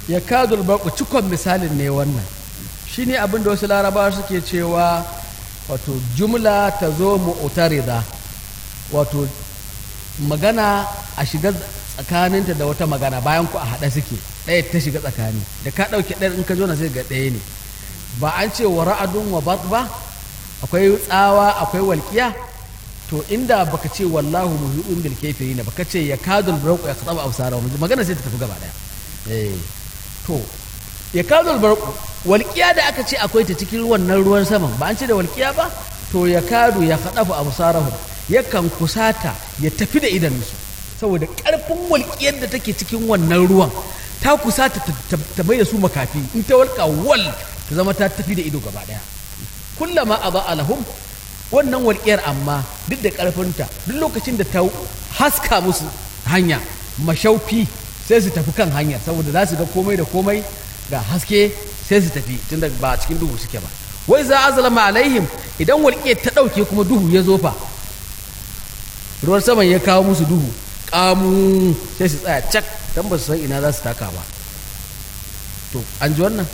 ya kadul baku cikon misalin ne wannan shine abin da wasu larabawa suke cewa wato jumla ta zo mu'tarida wato magana a shiga tsakaninta da wata magana bayan ku a haɗa suke ɗaya ta shiga tsakani da ka ɗauke ɗaya in ka zo na sai ga ɗaya ne ba an ce wa ra'adun wa bat ba akwai tsawa akwai walƙiya to inda baka ce wallahu muhiɗun bil kafirina baka ce ya kadul barqu ya qataba absarahum magana sai ta tafi gaba ɗaya eh to ya kadul barqu walƙiya da aka ce akwai ta cikin wannan ruwan saman ba an ce da walƙiya ba to ya kadu ya qadafu absarahum yakan kusata ya tafi da idanunsu saboda ƙarfin walƙiyar da take cikin wannan ruwan ta kusata ta mai da su makafi in ta walƙa wal ta zama ta tafi da ido gaba ɗaya kullama a ba lahum wannan walƙiyar amma duk da ƙarfinta duk lokacin da ta haska musu hanya mashaufi sai su tafi kan hanya saboda za su ga komai da komai ga haske sai su tafi tunda ba cikin duhu suke ba wai za a zalama alaihim idan walƙiyar ta ɗauke kuma duhu ya zo fa ruwan saman ya kawo musu duhu kamu sai su tsaya cak don ba su san ina za su taka ba to an ji wannan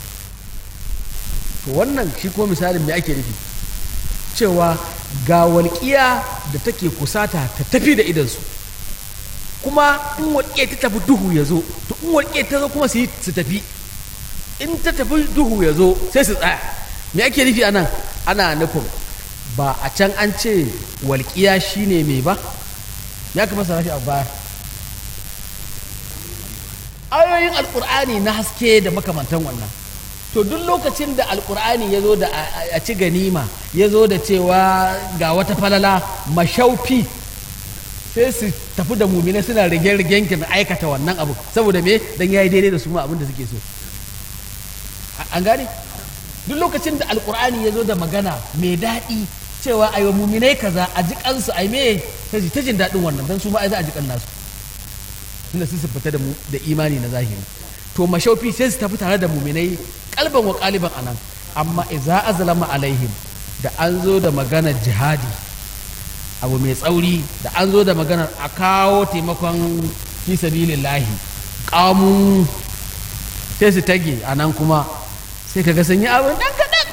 to wannan shi ko misalin me ake nufi cewa ga walƙiya da take kusata ta tafi da idansu kuma in walƙiya ta tafi duhu ya zo to in walƙiya ta zo kuma su tafi in ta tafi duhu ya zo sai su tsaya me ake nufi anan ana nufin ba a can an ce walƙiya shine mai ba ya kama sa a baya ayoyin alƙur'ani na haske da makamantan wannan to duk lokacin da alƙur'ani ya zo da a ci ganima ya zo da cewa ga wata falala mashaufi sai su tafi da mumina suna rige-rigen kin aikata wannan abu saboda me dan yayi daidai da su ma abin da suke so an gane duk lokacin da alƙur'ani ya zo da magana mai daɗi cewa a yi muminai kaza a ji kansu a yi me sai ta jin daɗin wannan don su ma ai za a ji kan nasu tunda sun fita da da imani na zahiri to mashaufi sai su tafi tare da muminai kalban wa kaliban anan amma idza azlama alaihim da an zo da maganar jihadi abu mai tsauri da an zo da maganar a kawo taimakon fi sabilillahi kamu sai su tage anan kuma sai kaga sun yi abin dan kaɗan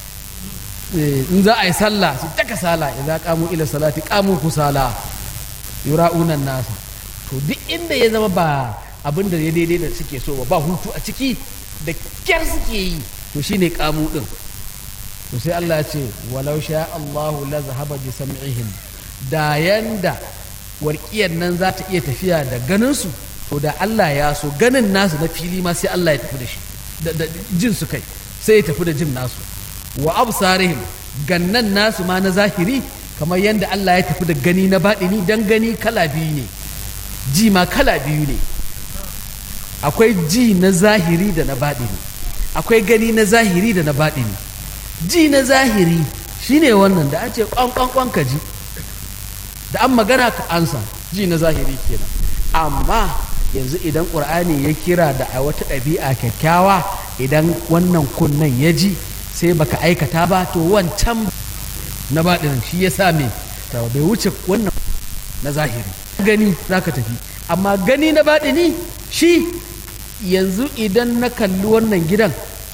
in za a yi sallah su taka sala idan kamu ila salati kamu kusala yura'unan nasa to duk inda ya zama ba abin da ya daidai da suke so ba hutu a ciki da kyar suke yi to shine kamu din to sai Allah ya ce walau sha Allahu la zahaba bi sam'ihim da yanda warkiyar nan za ta iya tafiya da ganin su to da Allah ya so ganin nasu na fili ma sai Allah ya tafi da shi da jin su kai sai ya tafi da jin nasu wa absarihim gannan nasu ma na zahiri kamar yadda Allah ya tafi da gani na baɗini dan gani kala biyu ne ji ma kala biyu ne akwai ji na zahiri da na baɗini akwai gani na zahiri da na baɗini ji na zahiri shine wannan da ake kwankwankwan ka ji da an magana ka ansa ji na zahiri kenan amma yanzu idan ƙur'ani ya kira da a wata ɗabi'a kyakkyawa idan wannan kunnen ya ji sai baka aikata ba to wancan na baɗinin shi ya sa me bai wuce wannan na zahiri gani za ka tafi amma gani na baɗini shi yanzu idan na kalli wannan gidan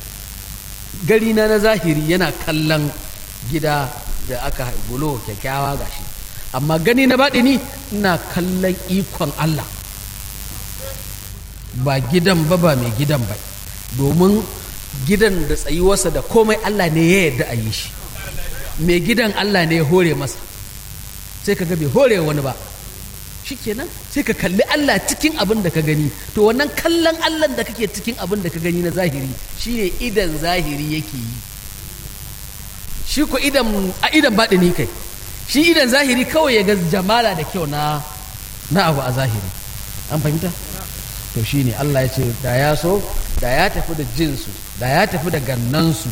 gari na na zahiri yana kallon gida da aka bulo kyakkyawa gashi amma gani na baɗini ina kallon ikon Allah ba gidan ba ba mai gidan ba domin gidan da tsayuwarsa da komai Allah ne ya yarda a yi shi mai gidan Allah ne ya hore masa sai ka ga bai hore wani ba shikenan sai ka kalli Allah cikin abin da ka gani to wannan kallon Allah da kake cikin abin da ka gani na zahiri shine idan zahiri yake yi shi ko idan a idan baɗini kai shi idan zahiri kawai ya ga jamala da kyau na na abu a zahiri an fahimta to shine Allah ya ce da ya so da ya tafi da jinsu da ya tafi da gannansu